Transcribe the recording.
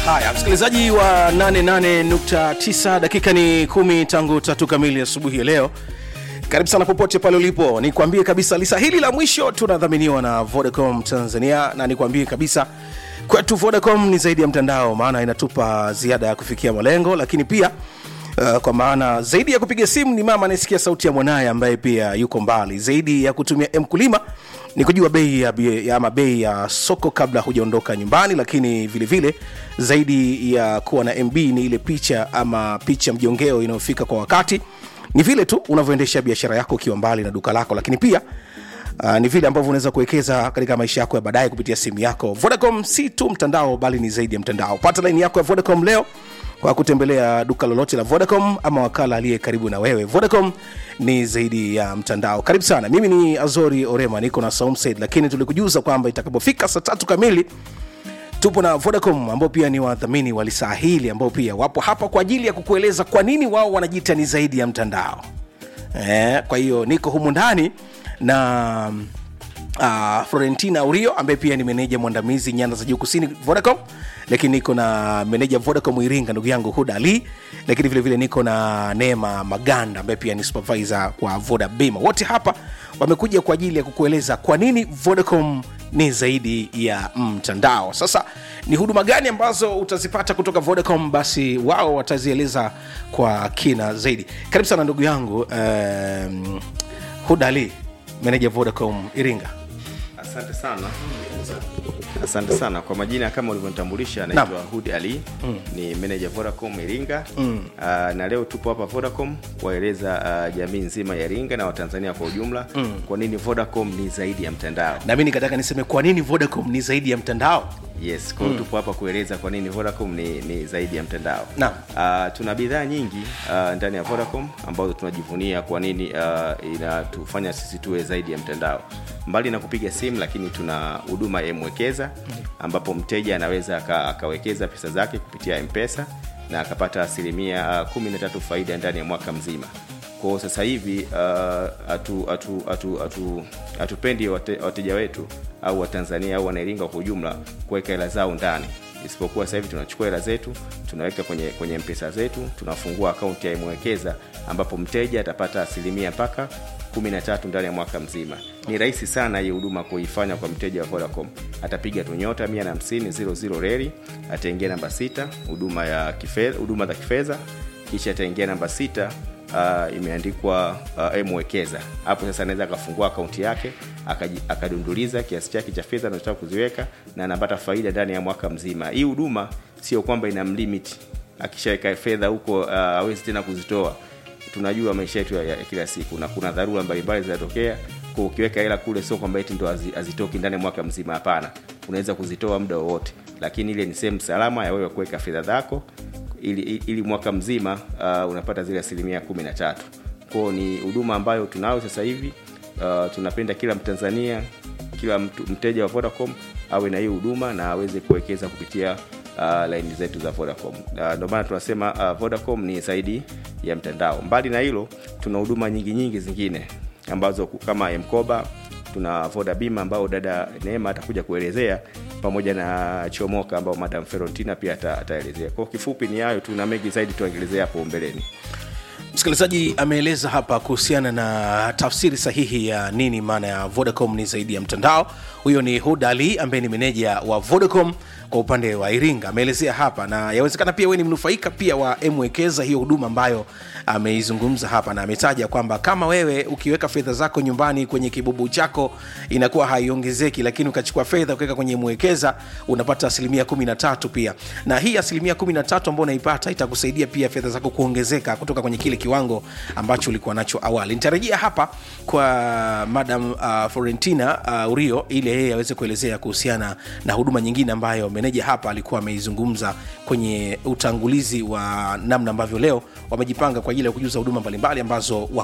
haya msikilizaji wa 88.9 dakika ni kumi tangu tatu kamili asubuhi ya leo karibu sana popote pale ulipo nikwambie kabisa lisa hili la mwisho tunadhaminiwa na vodacom tanzania na nikwambie kabisa kwetu vodacom ni zaidi ya mtandao maana inatupa ziada ya kufikia malengo lakini pia Uh, kwa maana zaidi ya kupiga simu ni mama anayesikia sauti ya mwanaye ambaye pia yuko mbali zaidi ya kutumia mkulima ni kujua bei ya, ya ama bei ya soko kabla hujaondoka nyumbani lakini vile vile zaidi ya kuwa na mb ni ile picha ama picha mjongeo inayofika kwa wakati ni vile tu unavyoendesha biashara yako ukiwa mbali na duka lako lakini pia Uh, ni vile ambavyo unaweza kuwekeza katika maisha yako ya baadaye kupitia simu yako vodacom si tu mtandao bali ni zaidi ya mtandao pata laini yako ya vodacom leo kwa kutembelea duka lolote la vodacom ama wakala aliye karibu na wewe vodacom ni zaidi ya mtandao karibu sana mimi ni azori orema niko na saumsaid lakini tulikujuza kwamba itakapofika saa tatu kamili tupo na vodacom ambao pia ni wadhamini wa lisaa hili ambao pia wapo hapa kwa ajili ya kukueleza kwa nini wao wanajiita ni zaidi ya mtandao eh, kwa hiyo niko humu ndani na uh, florentina urio ambaye pia ni meneja mwandamizi nyanda za juu kusini vodacom lakini niko na meneja vodacom iringa ndugu yangu huda ali lakini vile vile niko na neema maganda ambaye pia ni supervisor wa voda bima wote hapa wamekuja kwa ajili ya kukueleza kwa nini vodacom ni zaidi ya mtandao sasa ni huduma gani ambazo utazipata kutoka vodacom basi wao watazieleza kwa kina zaidi karibu sana ndugu yangu um, huda ali meneja vodacom iringa asante sana asante sana kwa majina kama ulivyonitambulisha naitwa hud ali mm. ni meneja vodacom iringa mm. uh, na leo tupo hapa vodacom kuwaeleza uh, jamii nzima ya iringa na watanzania kwa ujumla mm. kwa nini vodacom ni zaidi ya mtandao na mi nikataka niseme kwa nini vodacom ni zaidi ya mtandao yes kwao mm. tupo hapa kueleza kwa nini vodacom ni, ni zaidi ya mtandao Naam. uh, tuna bidhaa nyingi uh, ndani ya vodacom ambazo tunajivunia kwa nini uh, inatufanya sisi tuwe zaidi ya mtandao mbali na kupiga simu lakini tuna huduma ya mwekeza ambapo mteja anaweza aka, akawekeza pesa zake kupitia mpesa na akapata asilimia uh, 13 faida ndani ya mwaka mzima kwao sasa hivi hatupendi uh, atu, atu, atu, atu wate, wateja wetu au watanzania au wanairinga kwa ujumla kuweka hela zao ndani isipokuwa sasa hivi tunachukua hela zetu tunaweka kwenye kwenye mpesa zetu tunafungua akaunti ya mwekeza ambapo mteja atapata asilimia mpaka 13 ndani ya mwaka mzima ni rahisi sana hii huduma kuifanya kwa mteja wa vodacom atapiga tu nyota 150 reli ataingia namba 6 huduma ya kifedha huduma za kifedha kisha ataingia namba 6 uh, imeandikwa uh, mwekeza hapo sasa anaweza akafungua akaunti yake akadunduliza kiasi chake cha fedha anachotaka kuziweka na anapata faida ndani ya mwaka mzima hii huduma sio kwamba ina mlimit akishaweka fedha huko awezi uh, tena kuzitoa tunajua maisha yetu ya, ya kila siku na kuna dharura mbalimbali zinatokea kwa ukiweka hela kule sio kwamba eti ndo hazitoki ndani ya mwaka mzima hapana unaweza kuzitoa muda wowote lakini ile ni sehemu salama ya wewe kuweka fedha zako ili, ili, ili mwaka mzima uh, unapata zile asilimia kumi na tatu kwao ni huduma ambayo tunayo sasa hivi uh, tunapenda kila mtanzania kila mtu, mteja wa vodacom awe na hii huduma na aweze kuwekeza kupitia uh, laini zetu za vodacom uh, ndio maana tunasema uh, vodacom ni zaidi ya mtandao mbali na hilo tuna huduma nyingi nyingi zingine ambazo kama mkoba tuna voda bima ambao dada neema atakuja kuelezea pamoja na chomoka ambao madam ferontina pia ataelezea kwao kifupi ni hayo tu na mengi zaidi tuaelezea hapo mbeleni msikilizaji ameeleza hapa kuhusiana na tafsiri sahihi ya nini maana ya vodacom ni zaidi ya mtandao huyo ni hud ali ambaye ni meneja wa vodacom kwa upande wa iringa ameelezea hapa na yawezekana pia we ni mnufaika pia wa mwekeza hiyo huduma ambayo ameizungumza hapa na ametaja kwamba kama wewe ukiweka fedha zako nyumbani kwenye kibubu chako inakuwa haiongezeki lakini ukachukua fedha ukaweka kwenye mwekeza unapata asilimia kumi na tatu pia na hii asilimia kumi na tatu ambao unaipata itakusaidia pia fedha zako kuongezeka kutoka kwenye kile kiwango ambacho ulikuwa nacho awali nitarejea hapa kwa madam uh, florentina uh, urio ili yeye aweze kuelezea kuhusiana na huduma nyingine ambayo meneja hapa alikuwa ameizungumza kwenye utangulizi wa namna ambavyo leo wamejipanga kwa ajili ya kujuza huduma mbalimbali ambazo